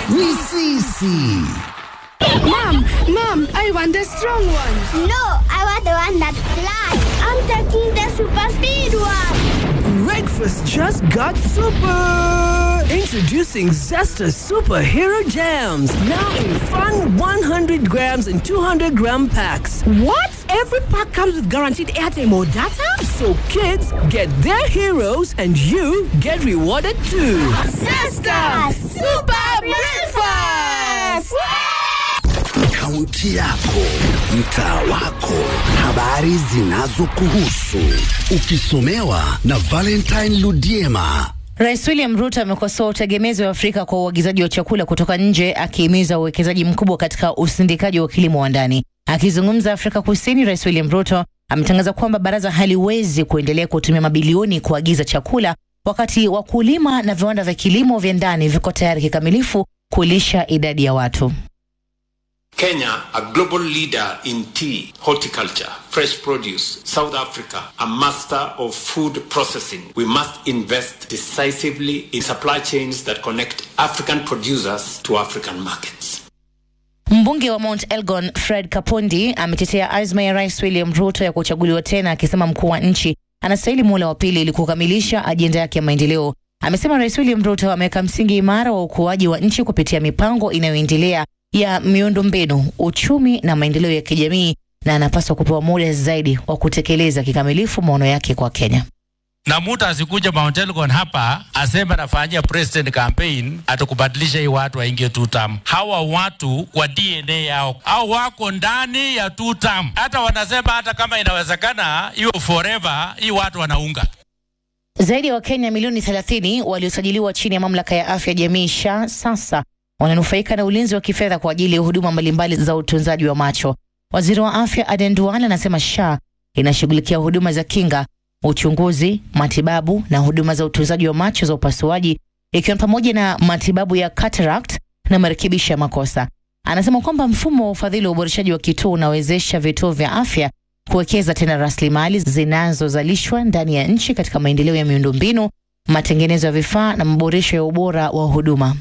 ni sisi. Mom, mom, I want the strong one. No, I want the one that flies. I'm taking the super speed one. Breakfast just got super! Introducing Zesta Superhero Jams. Now in fun 100 grams and 200 gram packs. What? Every pack comes with guaranteed airtime or data? So kids get their heroes and you get rewarded too. Sister, super breakfast. Kaunti yako, mtaa wako, habari zinazokuhusu, ukisomewa na Valentine Ludiema. Rais William Ruto amekosoa utegemezi wa Afrika kwa uagizaji wa chakula kutoka nje, akihimiza uwekezaji mkubwa katika usindikaji wa kilimo wa ndani. Akizungumza Afrika Kusini, Rais William Ruto ametangaza kwamba baraza haliwezi kuendelea kutumia mabilioni kuagiza chakula wakati wakulima na viwanda vya kilimo vya ndani viko tayari kikamilifu kulisha idadi ya watu. Kenya, a global leader in tea, horticulture, fresh produce, South Africa, a master of food processing. We must invest decisively in supply chains that connect African producers to African markets. Mbunge wa Mount Elgon Fred Kapondi ametetea azma ya Rais William Ruto ya kuchaguliwa tena, akisema mkuu wa nchi anastahili muhula wa pili ili kukamilisha ajenda yake ya maendeleo. Amesema Rais William Ruto ameweka msingi imara wa ukuaji wa nchi kupitia mipango inayoendelea ya miundombinu, uchumi na maendeleo ya kijamii, na anapaswa kupewa muda zaidi wa kutekeleza kikamilifu maono yake kwa Kenya. na mtu asikuja Mount Elgon hapa aseme anafanyia president campaign atakubadilisha hii watu waingie two term. Hawa watu kwa DNA yao au wako ndani ya two term, hata wanasema hata kama inawezekana hiyo forever, hii watu wanaunga Zaidi ya Wakenya milioni 30 waliosajiliwa chini ya mamlaka ya afya jamii SHA sasa wananufaika na ulinzi wa kifedha kwa ajili ya huduma mbalimbali za utunzaji wa macho. Waziri wa afya Aden Duale anasema SHA inashughulikia huduma za kinga, uchunguzi, matibabu na huduma za utunzaji wa macho za upasuaji, ikiwa ni pamoja na matibabu ya cataract na marekebisho ya makosa. Anasema kwamba mfumo wa ufadhili wa uboreshaji wa kituo unawezesha vituo vya afya kuwekeza tena rasilimali zinazozalishwa ndani ya nchi katika maendeleo ya miundombinu, matengenezo ya vifaa na maboresho ya ubora wa huduma.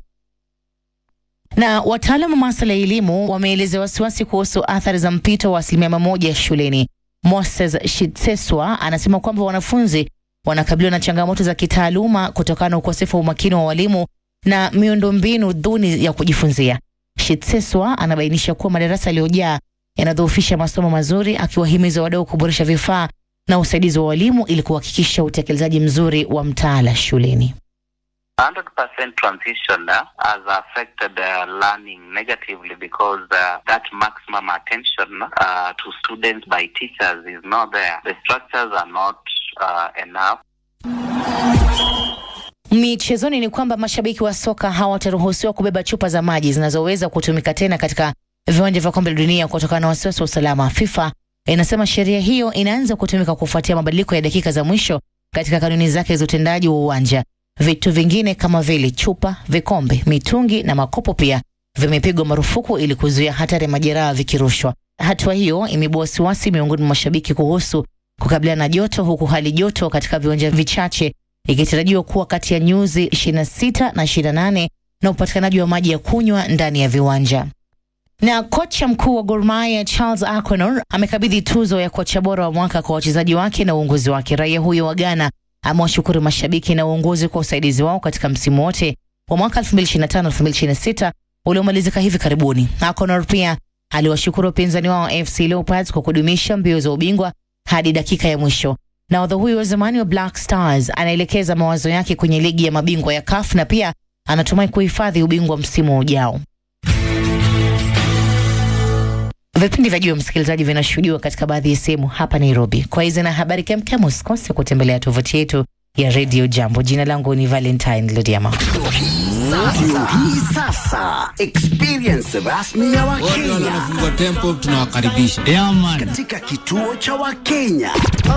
Na wataalam wa masuala ya elimu wameelezea wasiwasi kuhusu athari za mpito wa asilimia mia moja shuleni. Moses Shitseswa anasema kwamba wanafunzi wanakabiliwa na changamoto za kitaaluma kutokana na ukosefu wa umakini wa walimu na miundombinu duni ya kujifunzia. Shitseswa anabainisha kuwa madarasa yaliyojaa yanadhoofisha masomo mazuri, akiwahimiza wadau kuboresha vifaa na usaidizi wa walimu ili kuhakikisha utekelezaji mzuri wa mtaala shuleni. 100% transition uh, has affected uh, learning negatively because uh, that maximum attention uh, to students by teachers is not there. The structures are not uh, enough. Michezoni ni kwamba mashabiki wa soka hawataruhusiwa kubeba chupa za maji zinazoweza kutumika tena katika viwanja vya kombe la dunia kutokana na wasiwasi wa usalama. FIFA inasema sheria hiyo inaanza kutumika kufuatia mabadiliko ya dakika za mwisho katika kanuni zake za utendaji wa uwanja. Vitu vingine kama vile chupa, vikombe, mitungi na makopo pia vimepigwa marufuku ili kuzuia hatari ya majeraha vikirushwa. Hatua hiyo imeibua wasiwasi miongoni mwa mashabiki kuhusu kukabiliana na joto, huku hali joto katika viwanja vichache ikitarajiwa kuwa kati ya nyuzi 26 na 28 na upatikanaji wa maji ya kunywa ndani ya viwanja. Na kocha mkuu wa Gor Mahia Charles Akonor amekabidhi tuzo ya kocha bora wa mwaka kwa wachezaji wake na uongozi wake. Raia huyo wa Ghana amewashukuru mashabiki na uongozi kwa usaidizi wao katika msimu wote wa mwaka 2025-2026 uliomalizika hivi karibuni. Akonor pia aliwashukuru wapinzani wao FC Leopards kwa kudumisha mbio za ubingwa hadi dakika ya mwisho. Nahodha huyo wa zamani wa Black Stars anaelekeza mawazo yake kwenye ligi ya mabingwa ya CAF na pia anatumai kuhifadhi ubingwa msimu ujao. Vipindi vya juu msikilizaji, vinashuhudiwa katika baadhi ya sehemu hapa Nairobi. Kwa hizi na habari kemkem, usikose kutembelea tovuti yetu ya Radio Jambo. Jina langu ni Valentine Ludiama. Ndio hii sasa experience rasmi ya Wakenya tempo tunawakaribisha katika kituo cha Wakenya.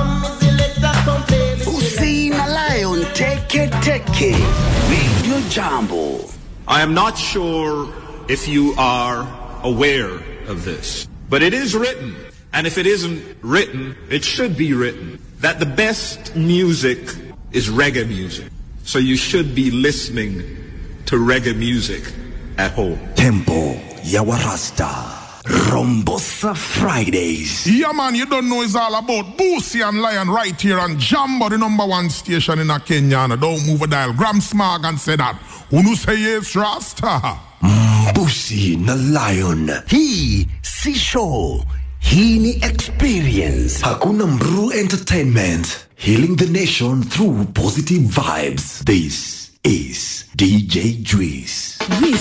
Usi na Lion Teke Teke Radio Jambo. I am not sure if you are aware of this, but it is written, and if it isn't written, it should be written, that the best music is reggae music. So you should be listening to reggae music at home. Tempo ya Warasta. Rombosa Fridays. Yeah, man, you don't know it's all about Boosie and Lion right here on Jambo, the number one station in a Kenya. And don't move a dial. Gram Smog and say that. Unu say yes, Rasta. Busi na Lion. Hii si show. Hii ni experience. Hakuna Mru Entertainment. Healing the nation through positive vibes. This is DJ Juice.